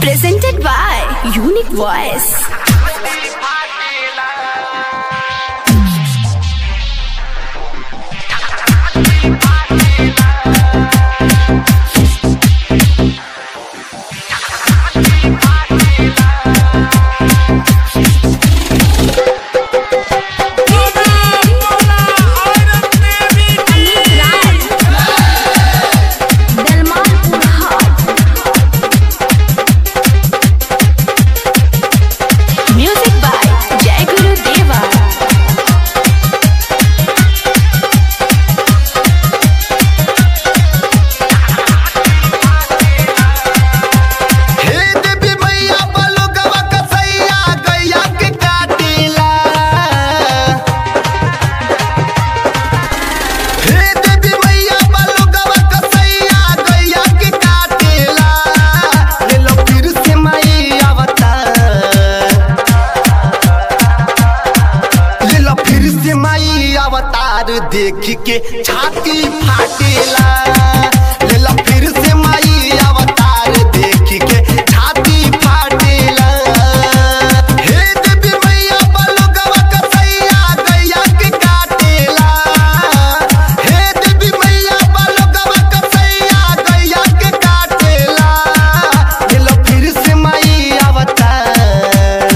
Presented by Unique Voice. Music by Jai Guru Deva. हे देवी मैया बलुगवा कसैया गैया के काटिला हे देवी मैया बलुगवा कसैया गैया के काटिला ले लो फिर से माई अवतार ले लो फिर से माई अवतार देख के छाती फाटेला ले लो फिर से माई अवतार देख के छाती फाटेला हे देवी मैया बलुगवा कसैया गैया के काटेला हे देवी मैया बलुगवा कसैया गैया के काटेला ले लो फिर से माई अवतार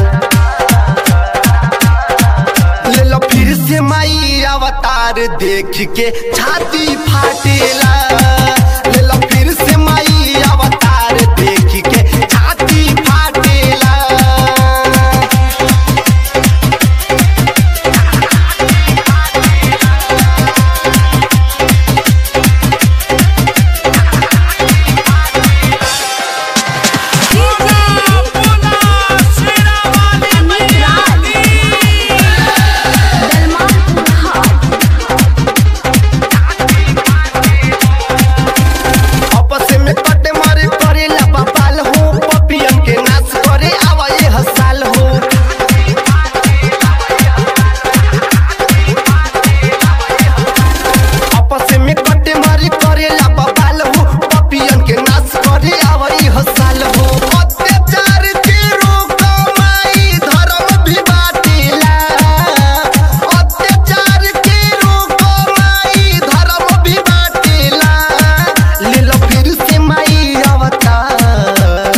ले लो फिर से माई अवतार देख के छाती फाटेला ले लो फिर से माई अवतार देख के छाती फाटेला आपस में कटे मारे करे ला बपाल हो पपियन के नाच करे आवा ये हसाल हो आपस में कटे मारे करे ला बपाल हो पपियन के नाच करे आवा ये हसाल हो अत्याचार के रोक माई धर्म भी बाटेला अत्याचार के रोक माई धर्म भी बाटेला ले लो फिर से माई अवतार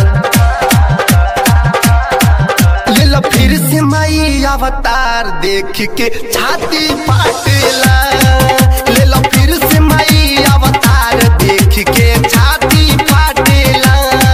ले लो फिर से माई अवतार देख के छाती फाटेला ले लो फिर से माई अवतार देख के छाती फाटेला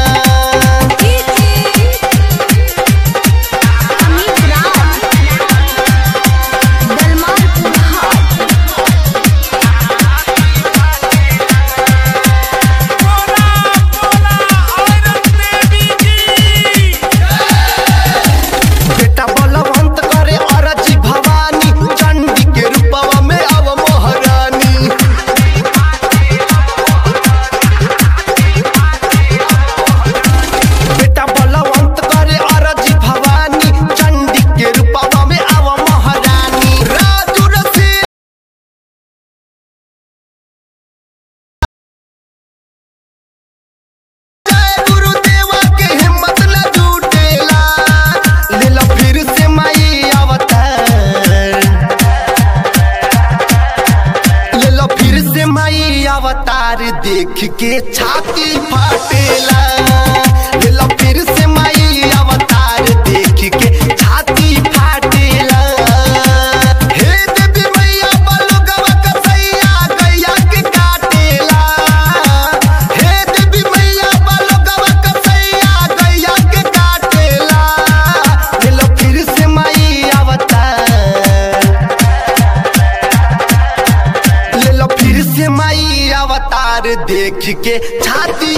बेटा बलवंत करे अरजी भवानी चंडी के रूपवा में अव महारानी बेटा बलवंत करे अरजी भवानी चंडी के रूपवा में अव महारानी राजू रसी जय गुरुदेवा के हिम्मत न जुटेला ले लो फिर से माई अवतार ले लो फिर से माई अवतार देख के छाती फाटेला ले लो फिर से माई अवतार देख के छाती फाटेला हे देवी मैया बलुगवा कसैया गैया के काटेला हे देवी मैया बलुगवा कसैया गैया के काटेला ले लो फिर से माई अवतार ले लो फिर से माई अवतार देख के छाती